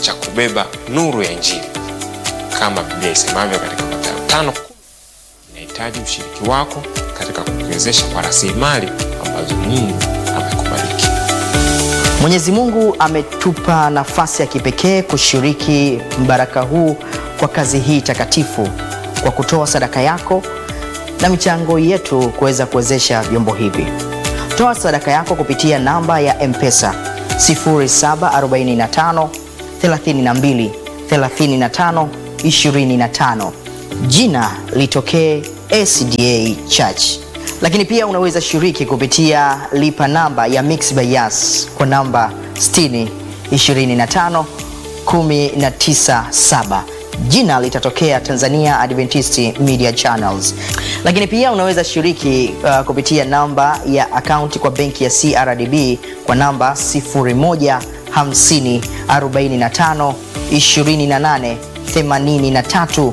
cha kubeba nuru ya Injili kama Biblia isemavyo katika Mathayo tano inahitaji ushiriki wako katika kukuwezesha kwa rasilimali ambazo Mungu amekubariki. Mwenyezi Mungu ametupa nafasi ya kipekee kushiriki mbaraka huu kwa kazi hii takatifu kwa kutoa sadaka yako na michango yetu kuweza kuwezesha vyombo hivi. Toa sadaka yako kupitia namba ya M-Pesa 0745 32 35 25. Jina litokee SDA Church. Lakini pia unaweza shiriki kupitia lipa namba ya Mixx by Yas kwa namba 60 25 197 jina litatokea Tanzania Adventist Media Channels. Lakini pia unaweza shiriki uh, kupitia namba ya akaunti kwa benki ya CRDB kwa namba 0150 45 28 83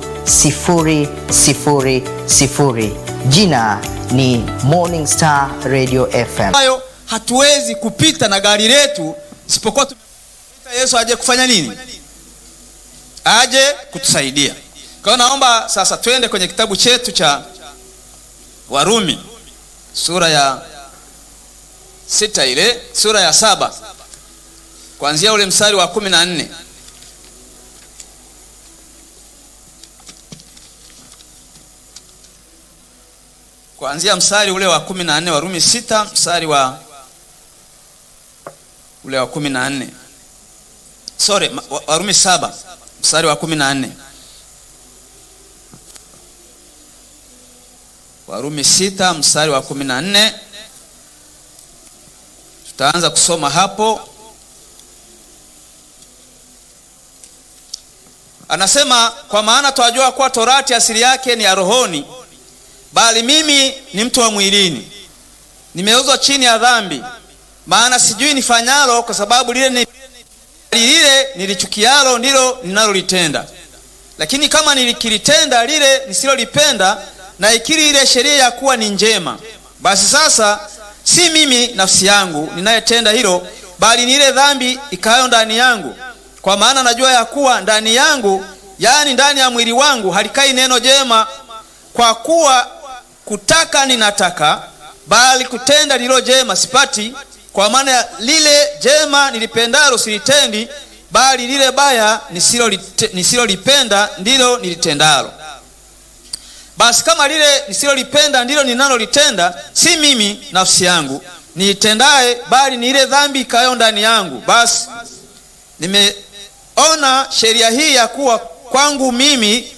000. Jina ni Morning Star Radio FM. ambayo hatuwezi kupita na gari letu isipokuwa tumemwita Yesu aje kufanya nini? Aje kutusaidia. Kwa hiyo naomba sasa twende kwenye kitabu chetu cha Warumi sura ya sita ile sura ya saba kuanzia ule mstari wa kumi na nne. kuanzia mstari ule wa kumi na nne Warumi sita mstari wa ule wa kumi na nne sorry, ma- wa- Warumi saba mstari wa kumi na nne Warumi sita mstari wa kumi na nne tutaanza kusoma hapo. Anasema, kwa maana twajua kuwa torati asili yake ni ya rohoni bali mimi ni mtu wa mwilini, nimeuzwa chini ya dhambi. Maana sijui nifanyalo, kwa sababu lile ni lile nilichukialo ndilo ninalolitenda. Lakini kama nilikilitenda lile nisilolipenda, na ikiri ile sheria ya kuwa ni njema, basi sasa si mimi nafsi yangu ninayetenda hilo, bali ni ile dhambi ikayo ndani yangu. Kwa maana najua ya kuwa ndani yangu, yaani ndani ya mwili wangu, halikai neno jema kwa kuwa kutaka ninataka, bali kutenda lilo jema sipati. Kwa maana lile jema nilipendalo silitendi, bali lile baya nisilolite- nisilolipenda ndilo nilitendalo. Basi kama lile nisilolipenda ndilo ninalolitenda, si mimi nafsi yangu niitendaye, bali ni ile dhambi ikayo ndani yangu. Basi nimeona sheria hii ya kuwa kwangu mimi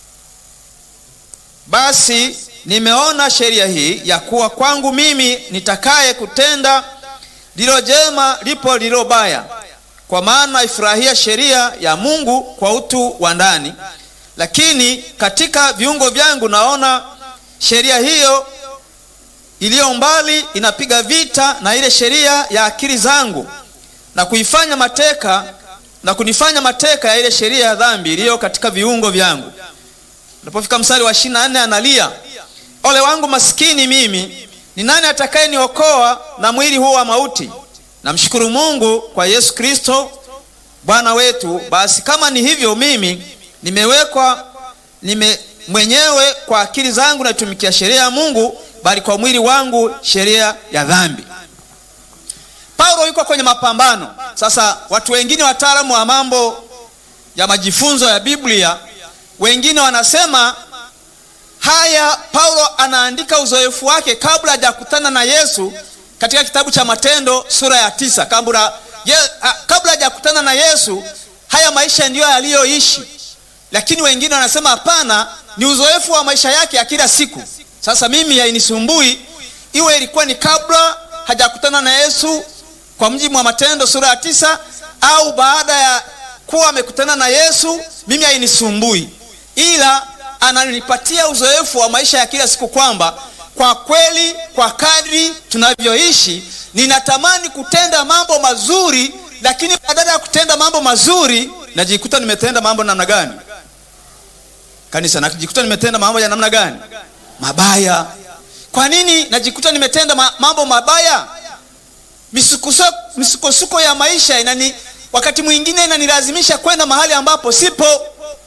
basi nimeona sheria hii ya kuwa kwangu mimi nitakaye kutenda lilo jema lipo lilo baya, kwa maana ifurahia sheria ya Mungu kwa utu wa ndani, lakini katika viungo vyangu naona sheria hiyo iliyo mbali inapiga vita na ile sheria ya akili zangu na kuifanya mateka na kunifanya mateka ya ile sheria ya dhambi iliyo katika viungo vyangu. Unapofika mstari wa ishirini na nne analia, ole wangu maskini mimi, ni nani atakaye niokoa na mwili huu wa mauti? Namshukuru Mungu kwa Yesu Kristo Bwana wetu. Basi kama ni hivyo, mimi nimewekwa nime mwenyewe kwa akili zangu naitumikia sheria ya Mungu, bali kwa mwili wangu sheria ya dhambi. Paulo yuko kwenye mapambano sasa. Watu wengine wataalamu wa mambo ya majifunzo ya Biblia wengine wanasema haya, Paulo anaandika uzoefu wake kabla hajakutana na Yesu katika kitabu cha Matendo sura ya tisa. Kabla ye, a, kabla hajakutana na Yesu, haya maisha ndiyo yaliyoishi, lakini wengine wanasema hapana, ni uzoefu wa maisha yake ya kila siku. Sasa mimi hainisumbui iwe ilikuwa ni kabla hajakutana na Yesu kwa mjibu wa Matendo sura ya tisa au baada ya kuwa amekutana na Yesu, mimi hainisumbui ila ananipatia uzoefu wa maisha ya kila siku, kwamba kwa kweli, kwa kadri tunavyoishi, ninatamani kutenda mambo mazuri, lakini badala ya kutenda mambo mazuri najikuta nimetenda mambo namna gani? Kanisa, najikuta nimetenda mambo ya namna gani? Mabaya. Kwa nini najikuta nimetenda ma mambo mabaya? Misukosuko misukosuko ya maisha inani wakati mwingine inanilazimisha kwenda mahali ambapo sipo.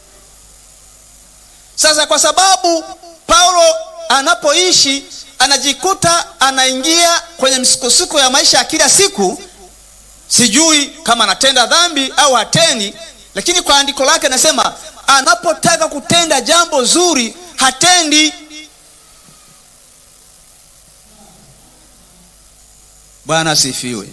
Sasa kwa sababu Paulo anapoishi anajikuta anaingia kwenye misukosuko ya maisha ya kila siku, sijui kama anatenda dhambi au hatendi, lakini kwa andiko lake anasema anapotaka kutenda jambo zuri hatendi. Bwana asifiwe.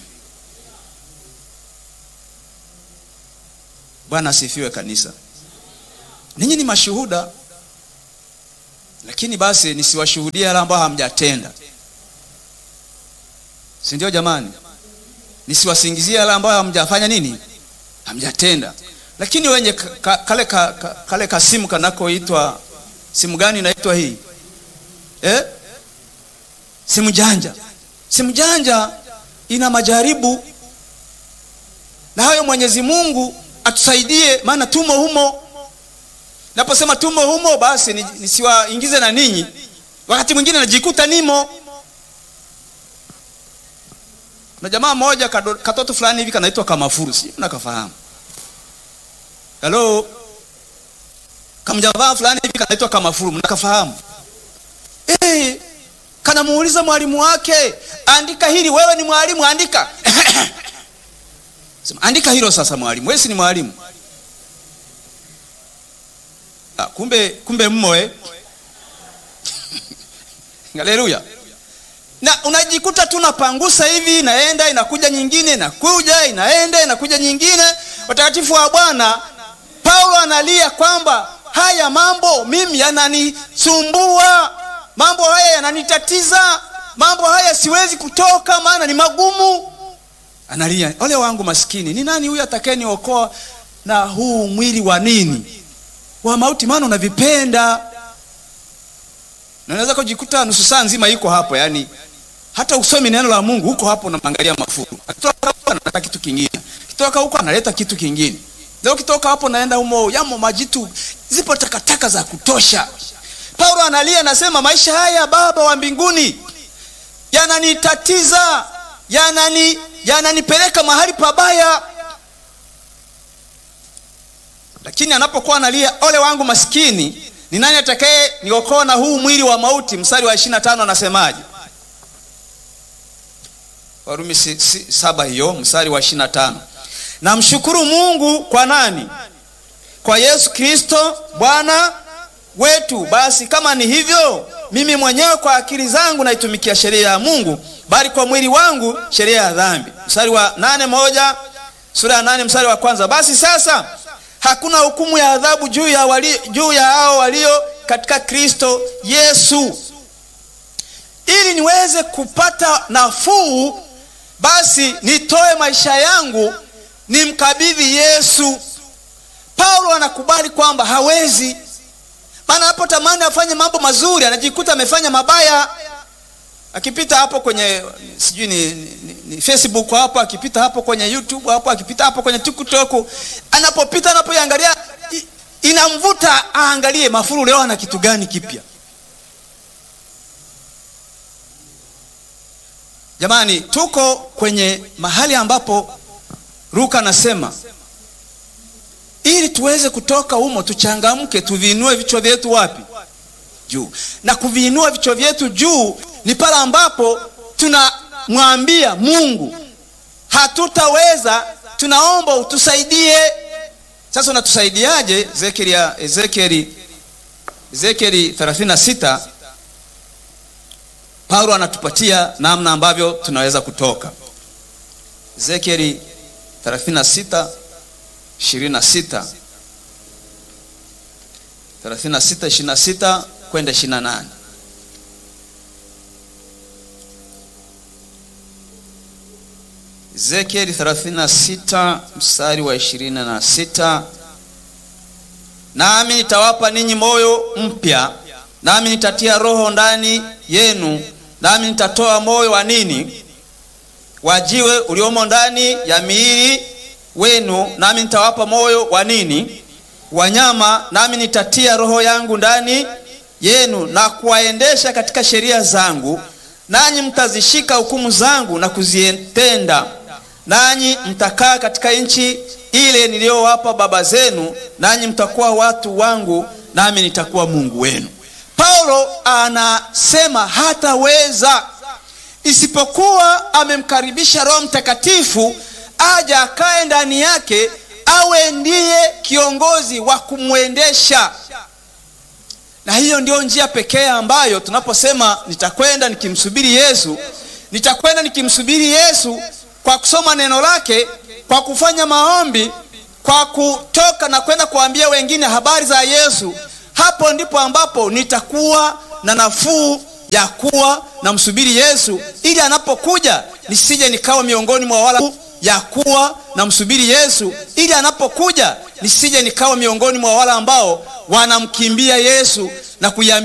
Bwana asifiwe kanisa. Ninyi ni mashuhuda, lakini basi nisiwashuhudie wale ambao hamjatenda, si ndio jamani? Nisiwasingizie wale ambao hamjafanya nini, hamjatenda. Lakini wenye ka, kale, ka, ka, kale kasimu kanakoitwa simu gani inaitwa hii eh? Simu janja. Simu janja ina majaribu, na hayo Mwenyezi Mungu atusaidie, maana tumo humo. Naposema tumo humo, basi nisiwaingize na ninyi, wakati mwingine najikuta nimo na jamaa mmoja katoto fulani hivi kanaitwa Kamafuru, si nakafahamu? Halo, kamjamaa fulani hivi kanaitwa Kamafuru, mnakafahamu? Eh, kanamuuliza mwalimu wake, andika hili. Wewe ni mwalimu, andika Sema, andika hilo sasa. Mwalimu, wewe si ni mwalimu? Ah, kumbe kumbe mmo eh? Haleluya. Na unajikuta tu napangusa hivi, inaenda inakuja nyingine, inakuja inaenda inakuja nyingine. Watakatifu wa Bwana, Paulo analia kwamba haya mambo mimi yananisumbua, mambo haya yananitatiza, mambo haya siwezi kutoka, maana ni magumu. Analia, ole wangu maskini, ni nani huyu atakayeniokoa na huu mwili wa nini wa mauti? Maana unavipenda na unaweza kujikuta nusu saa nzima iko hapo, yani hata usomi neno la Mungu huko hapo, unamwangalia Mafuru, akitoka huko analeta kitu kingine, kitoka huko analeta kitu kingine. Leo kitoka hapo naenda humo, yamo majitu, zipo takataka za kutosha. Paulo analia, anasema maisha haya Baba wa mbinguni yananitatiza, yanani yananipeleka mahali pabaya. Lakini anapokuwa analia, ole wangu maskini, ni nani atakaye niokoa na huu mwili wa mauti? Mstari wa 25 anasemaje? Warumi si, si, saba hiyo mstari wa 25. Namshukuru Mungu kwa nani? Kwa Yesu Kristo Bwana wetu. Basi kama ni hivyo, mimi mwenyewe kwa akili zangu naitumikia sheria ya Mungu, bali kwa mwili wangu sheria ya dhambi. Mstari wa nane moja sura ya nane mstari wa kwanza. Basi sasa hakuna hukumu ya adhabu juu ya wali, juu ya hao walio katika Kristo Yesu. Ili niweze kupata nafuu, basi nitoe maisha yangu nimkabidhi Yesu. Paulo anakubali kwamba hawezi, maana anapotamani afanye mambo mazuri anajikuta amefanya mabaya. Akipita hapo kwenye sijui ni, ni, ni Facebook hapo, akipita hapo kwenye YouTube hapo, akipita hapo kwenye TikTok, anapopita anapoiangalia inamvuta aangalie Mafuru leo ana kitu gani kipya. Jamani, tuko kwenye mahali ambapo Luka anasema ili tuweze kutoka humo, tuchangamke, tuviinue vichwa vyetu wapi? Juu. Na kuviinua vichwa vyetu juu ni pale ambapo tunamwambia Mungu hatutaweza, tunaomba utusaidie. Sasa unatusaidiaje? Ezekieli Ezekieli Ezekieli 36 Paulo anatupatia namna ambavyo tunaweza kutoka. Ezekieli 36 26 36 26 kwenda 28. Ezekieli 36 mstari wa 26, nami nitawapa ninyi moyo mpya, nami nitatia roho ndani yenu, nami nitatoa moyo wa nini? Wa jiwe uliomo ndani ya miili wenu, nami nitawapa moyo wa nini? Wanyama, nami nitatia roho yangu ndani yenu na kuwaendesha katika sheria zangu, nanyi mtazishika hukumu zangu na kuzitenda. nanyi mtakaa katika nchi ile niliyowapa baba zenu, nanyi mtakuwa watu wangu, nami nitakuwa Mungu wenu. Paulo anasema hataweza isipokuwa amemkaribisha Roho Mtakatifu aje akae ndani yake, awe ndiye kiongozi wa kumwendesha. Na hiyo ndio njia pekee ambayo tunaposema nitakwenda nikimsubiri Yesu, nitakwenda nikimsubiri Yesu kwa kusoma neno lake, kwa kufanya maombi, kwa kutoka na kwenda kuambia wengine habari za Yesu. Hapo ndipo ambapo nitakuwa na nafuu ya kuwa na msubiri Yesu, ili anapokuja nisije nikawa miongoni mwa wala ya kuwa na msubiri Yesu, ili anapokuja nisije nikawa miongoni mwa wale ambao wanamkimbia Yesu na kuiambia